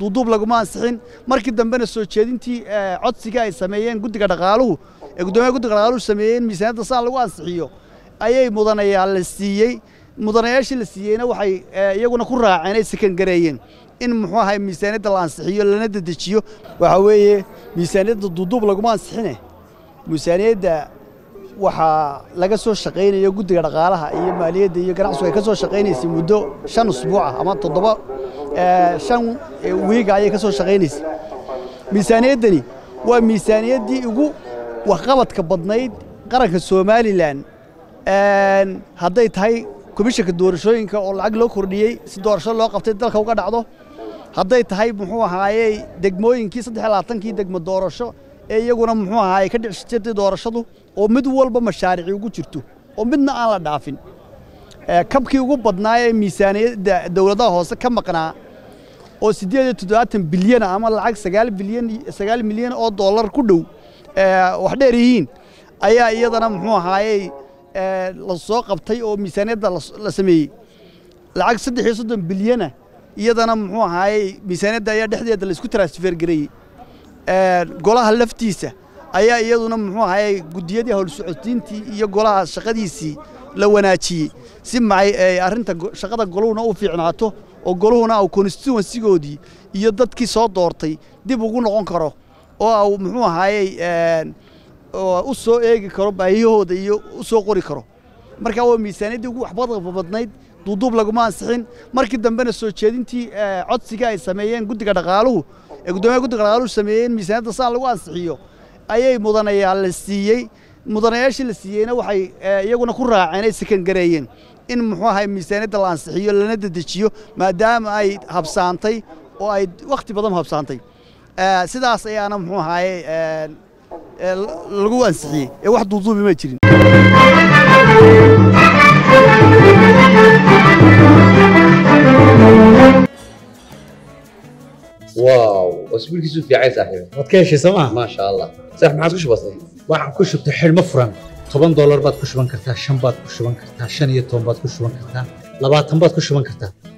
duuduub laguma ansixin markii dambena soo jeedintii codsiga ay sameeyeen guddiga dhaqaaluhu ee guddoomiyaha guddiga dhaqaaluhu sameeyeen miisaaniyadda saa lagu ansixiyo ayay mudanayaal la siiyey mudanayaashii la siiyeyna waxay iyaguna ku raaceen ay sekangareeyeen in muxuu ahay miisaaniyadda la ansixiyo lana dedejiyo waxaa weeye miisaaniyadda duuduub laguma ansixine miisaaniyadda waxaa laga soo shaqaynayo guddiga dhaqaalaha iyo maaliyadda iyo ganacsigu ay ka soo shaqaynaysay muddo shan usbuuca ama toddoba shan wiiga ayay ka soo shaqaynaysay miisaaniyaddani waa miisaaniyaddii ugu waxqabadka badnayd qaranka somalilan hadday tahay komishanka doorashooyinka oo lacag loo kordhiyey si doorasho loo qabtay dalka uga dhacdo hadday tahay muxuu ahaayey degmooyinkii saddex labaatankii degmo doorasho ee iyaguna muxuu ahaayey ka dhici jirtay doorashadu oo mid walba mashaarici ugu jirto oo midna aan la dhaafin kabkii ugu badnaa ee miisaaniyadda dowladaha hoose ka maqnaa oo siddeed iyo toddobaatan bilyana ama lacag sagaal bilyan sagaal milyan oo dollar ku dhow wax dheer yihiin ayaa iyadana muxuu ahaayey la soo qabtay oo miisaaniyadda la sameeyey lacag saddex iyo soddon bilyana iyadana muxuu ahaayey miisaaniyadda ayaa dhexdeeda la isku transfer gareeyey golaha laftiisa ayaa iyaduna muxuu ahaayey guddiyadii howlsocodsiintii iyo golaha shaqadiisii la wanaajiyey si macay arrinta shaqada goluhuna u fiicnaato oo goluhuna au constituensigoodii iyo dadkii soo doortay dib ugu noqon karo oo au muxuu ahaayey u soo eegi karo baahiyahooda iyo u soo qori karo marka waa miisaaniyaddii ugu waxbadqa badnayd duuduub laguma ansixin markii dambena soo jeedintii codsiga ay sameeyeen guddiga dhaqaaluhu ee guddoomiyaha guddiga dhaqaaluhu sameeyeen miisaaniyadda saa lagu ansixiyo ayay mudanayaal la siiyey mudanayaashii la siiyeyna waxay iyaguna ku raaceen ay sekangareeyeen in muxuu ahay miisaaniyadda la ansixiyo lana dedejiyo maadaama ay habsaantay oo ay wakhti badan habsaantay sidaas ayaana muxuu ahaye lagu ansixiyey ee wax duuduubi ma jirin واو اسبوعك في عايز صاحبي waad ka heshay sooma ما شاء الله صح ما عادش بسيط waxaan ku shubtay xidhmo furan toban doolar baad ku shuban kartaa shan baad ku shuban kartaa shan iyo toban baad ku shuban kartaa labaatan baad ku shuban kartaa